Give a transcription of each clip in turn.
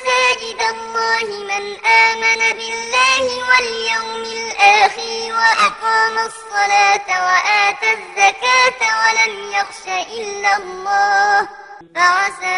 مساجد الله من آمن بالله واليوم الآخر وأقام الصلاة وآتى الزكاة ولم يخش إلا الله فعسى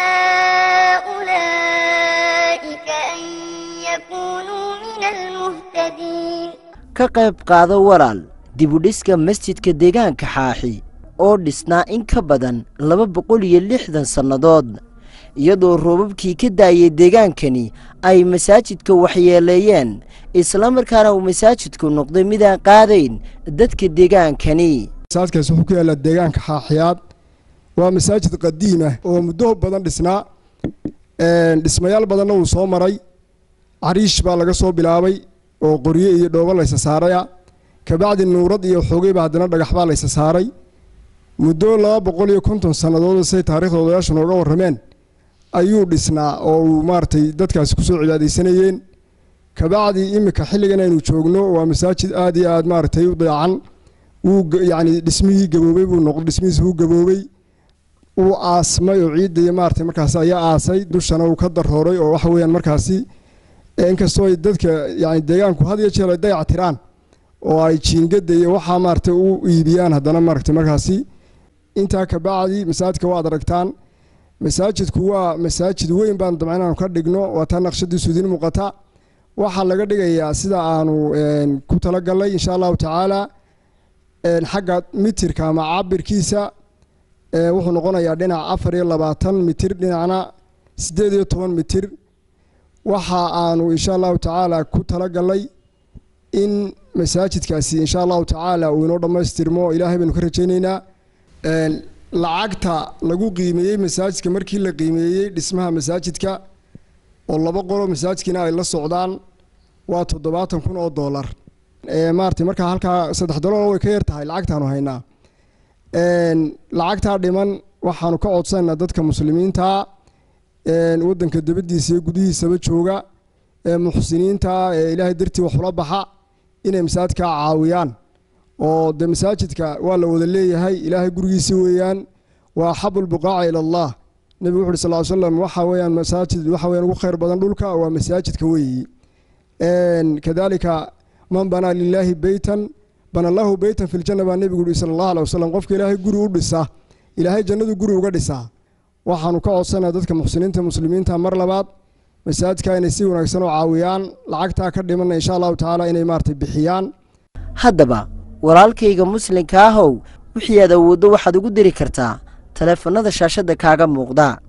أولئك أن يكونوا من المهتدين ka qayb qaado walaal dibudhiska masjidka deegaanka xaaxi oo dhisnaa in ka badan laba boqol iyo lixdan sannadood iyadoo roobabkii ka daayay deegaankani ay masaajidka waxyeeleeyeen islamarkaana uu masaajidku noqday midaan qaadayn dadka deegaankani masaajidkaasi wuxuu ku yaallaa deegaanka xaaxiyaad waa masaajid qadiim ah oo muddo badan dhisnaa dhismayaal badanna wuu soo maray cariish baa laga soo bilaabay oo qoryo iyo dhoobo laysa saaraya kabacdi nuurad iyo xoogeyba haddana dhagax baa laysa saaray muddo laba boqol iyo konton sannadood say taarikhda odayaashu nooga warrameen ayuu dhisnaa oo uu maaragtay dadkaasi kusoo cibaadaysanayeen kabacdi iminka xilligan aynu joogno waa masaajid aad iyo aad maaragtay u dayacan wuu yacni dhismihii gaboobey buu noq dhismihiisi wuu gaboobey wuu aasmay oo ciidda iyo maaragtay markaasi ayaa aasay dushana uu ka darooray oo waxa weeyaan markaasi inkastoo ay dadka yani deegaanku had iyo jeer ay dayac tiraan oo ay jiingada iyo waxaa maaragtay u iibiyaan haddana maaragtay markaasi intaa kabacdi masaajidka waad aragtaan masaajidku waa masaajid weyn baan dabcan inaanu ka dhigno waa taa naqshadiisu idiin muuqata waxaa laga dhigayaa sida aanu ku talagalnay insha allahu tacaala xagga mitirka ama cabirkiisa wuxuu noqonayaa dhinac afar iyo labaatan mitir dhinacna siddeed iyo toban mitir waxa aanu insha allahu tacaala ku talagalnay in masaajidkaasi insha allahu tacaala uu inoo dhammaystirmo ilaahay baynu ka rajaynaynaa lacagta lagu qiimeeyey masaajidka markii la qiimeeyey dhismaha masaajidka oo laba qolo masaajidkiina ay la socdaan waa toddobaatan kun oo dollar maarata markaa halkaa saddex dollar way ka yar tahay lacagtaanu haynaa lacagtaa dhiman waxaanu ka codsanaynaa dadka muslimiinta waddanka dabadiisa iyo gudihiisaba jooga ee muxsiniinta ee ilaahay dartii wax ula baxa inay masaajidka caawiyaan oo de masaajidka waa la wada leeyahay ilaahay gurigiisi weeyaan waa axabu lbuqaaca ila allah nebigu wuxu uhi sal ly slam waxa weeyaan masaajid waxa weeyaan ugu khayr badan dhulka waa masaajidka weeyi kadalika man banaa lilaahi beytan bana lahu beytan fi ljanna baa nebigu yihi sala allah alay wasalam qofka ilaahay guri u dhisa ilaahay jannadu guri uga dhisaa waxaanu ka codsanaa dadka muxsiniinta muslimiinta mar labaad masaajidka inay si wanaagsan u caawiyaan lacagtaa ka dhimanna insha allahu tacaala inay maaragtay bixiyaan haddaba walaalkayga muslimka ahow wixii aad awooddo waxaad ugu diri kartaa taleefannada shaashadda kaaga muuqda